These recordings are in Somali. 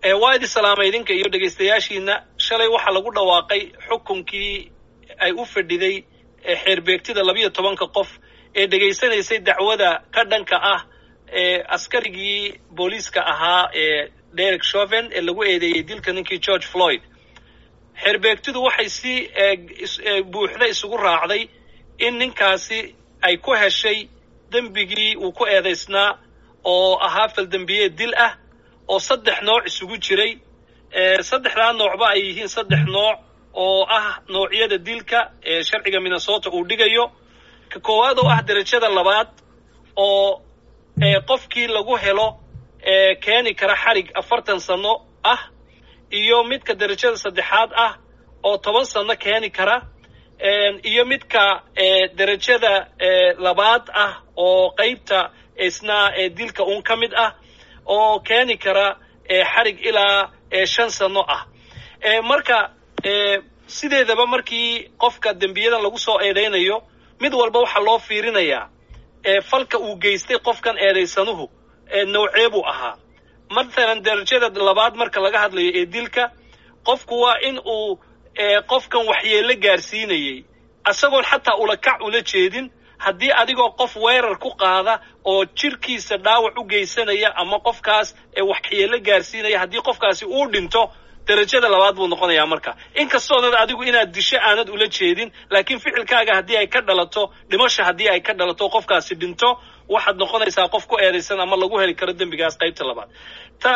waa idi salaamay idinka iyo dhegaystayaashiina shalay waxaa lagu dhawaaqay xukunkii ay u fadhiday xeerbeegtida labiyo tobanka qof ee dhegaysanaysay dacwada ka dhanka ah ee askarigii booliiska ahaa ee derek shoven ee lagu eedeeyey dilka ninkii george floyd xeerbeegtidu waxay si buuxda isugu raacday in ninkaasi ay ku heshay dembigii uu ku eedaysnaa oo ahaa faldembiyeed dil ah oo saddex nooc isugu jiray saddexdaa noocba ay yihiin saddex nooc oo ah noocyada dilka ee sharciga minnesota uu dhigayo ka koowaad oo ah derajada labaad oo qofkii lagu helo keeni kara xarig afartan sano ah iyo midka derajada saddexaad ah oo toban sano keeni kara iyo midka derajada labaad ah oo qaybta isna dilka uun ka mid ah oo keeni kara xarig ilaa shan sano ah marka sideedaba markii qofka dembiyadan lagu soo eedaynayo mid walba waxaa loo fiirinayaa falka uu geystay qofkan eedaysanuhu nawcee buu ahaa mathalan derajada labaad marka laga hadlayo ee dilka qofku waa in uu qofkan waxyeello gaarsiinayey isagoon xataa ulakac ula jeedin haddii adigoo qof weerar ku qaada oo jirkiisa dhaawac u geysanaya ama qofkaas waxyeello gaarsiinaya haddii qofkaasi uu dhinto derajada labaad buu noqonayaa marka inkastoonad adigu inaad disho aanad ula jeedin laakiin ficilkaaga haddii ay ka dhalato dhimasha haddii ay ka dhalato qofkaasi dhinto waxaad noqonaysaa qof ku eedaysan ama lagu heli karo dembigaas qaybta labaad ta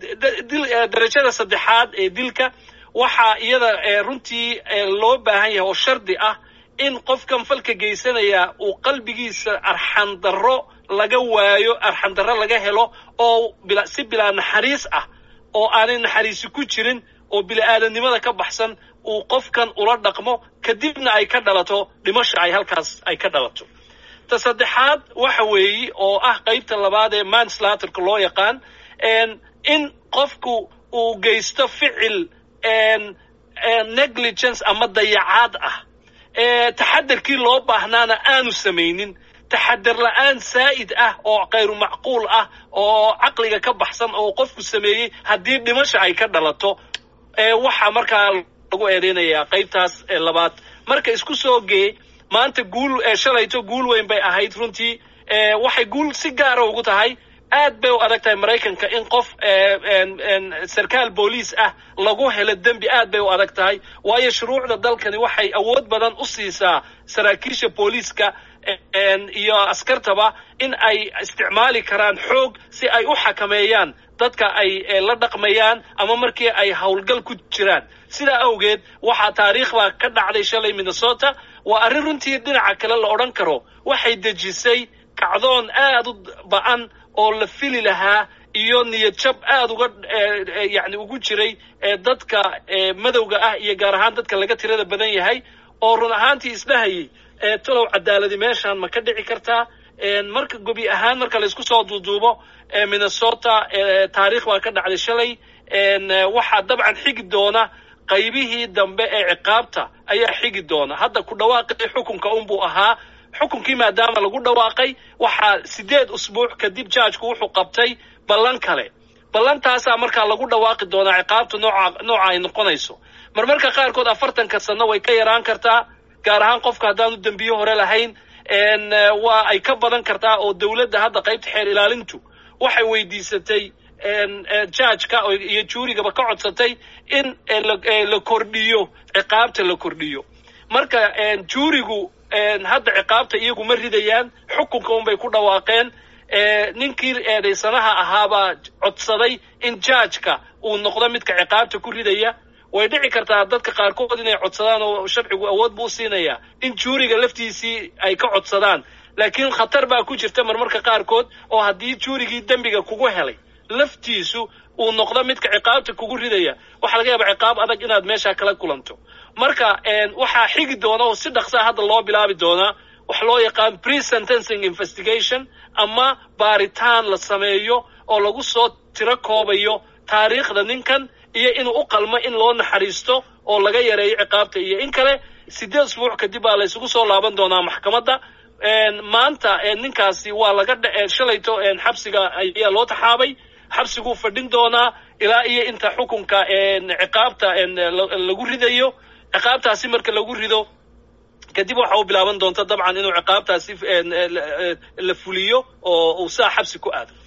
derajada saddexaad ee dilka waxaa iyada runtii loo baahan yahay oo shardi ah in qofkan falka geysanaya uu qalbigiisa arxandarro laga waayo arxandarro laga helo oo si bilaa naxariis ah oo aanay naxariisi ku jirin oo bili-aadamnimada ka baxsan uu qofkan ula dhaqmo kadibna ay ka dhalato dhimasha ay halkaas ay ka dhalato ta saddexaad waxa weeye oo ah qaybta labaad ee manslaterka loo yaqaan in qofku uu geysto ficil negligence ama dayacaad ah taxadarkii loo baahnaana aanu samaynin taxadar la-aan saa'id ah oo kayru macquul ah oo caqliga ka baxsan oo qofku sameeyey haddii dhimasha ay ka dhalato waxaa markaa lagu eedeynayaa qaybtaas labaad marka isku soo gee maanta guul shalayto guul weyn bay ahayd runtii waxay guul si gaara ugu tahay aad bay u adag tahay maraykanka in qof sarkaal booliis ah lagu helo dembi aad bay u adag tahay waayo shuruucda dalkani waxay awood badan u siisaa saraakiisha booliiska iyo askartaba in ay isticmaali karaan xoog si ay u xakameeyaan dadka ay la dhaqmayaan ama markii ay howlgal ku jiraan sidaa awgeed waxaa taariikh baa ka dhacday shalay minnesota waa arrin runtii dhinaca kale la odhan karo waxay dejisay kacdoon aad u ba'an oo la fili lahaa iyo niyad jab aad uga yani ugu jiray dadka madowga ah iyo gaar ahaan dadka laga tirada badan yahay oo run ahaantii isdhahayay talow cadaaladi meeshaan ma ka dhici kartaa marka gobi ahaan marka laysku soo duuduubo minnesota taariikh baa ka dhacday shalay waxaa dabcan xigi doona qaybihii dambe ee ciqaabta ayaa xigi doona hadda ku dhawaaqii xukunka unbuu ahaa xukunkii maadaama lagu dhawaaqay waxaa sideed usbuuc kadib jaajku wuxuu qabtay ballan kale ballantaasaa markaa lagu dhawaaqi doonaa ciqaabta nooca nooca ay noqonayso marmarka qaarkood afartanka sano way ka yaraan kartaa gaar ahaan qofka haddaanu dembiye hore lahayn waa ay ka badan kartaa oo dowladda hadda qaybta xeer ilaalintu waxay weydiisatay jaajka iyo juurigaba ka codsatay in la kordhiyo ciqaabta la kordhiyo marka juurigu hadda ciqaabta iyagu ma ridayaan xukunka unbay ku dhawaaqeen ninkii eedaysanaha ahaabaa codsaday in jaajka uu noqdo midka ciqaabta ku ridaya way dhici kartaa dadka qaarkood inay codsadaan oo sharcigu awood buu siinayaa in juuriga laftiisii ay ka codsadaan laakiin khatar baa ku jirta marmarka qaarkood oo haddii juurigii dembiga kugu helay laftiisu uu noqdo midka ciqaabta kugu ridaya waxaa laga yaabaa ciqaab adag inaad meeshaa kala kulanto marka waxaa xigi doona oo si dhaqsaa hadda loo bilaabi doonaa wax loo yaqaan pre sentencing investigation ama baaritaan la sameeyo oo lagu soo tiro koobayo taariikhda ninkan iyo inuu u qalmo in loo naxariisto oo laga yareeyo ciqaabta iyo in kale sideed usbuuc kadib baa laysugu soo laaban doonaa maxkamadda maanta ninkaasi waa laga shalayto xabsiga ayaa loo taxaabay xabsiguu fadhin doonaa ilaa iyo inta xukunka ciqaabta lagu ridayo ciqaabtaasi marka lagu rido kadib waxa uu bilaaban doonta dabcan inuu ciqaabtaasi la fuliyo oo uu saa xabsi ku aado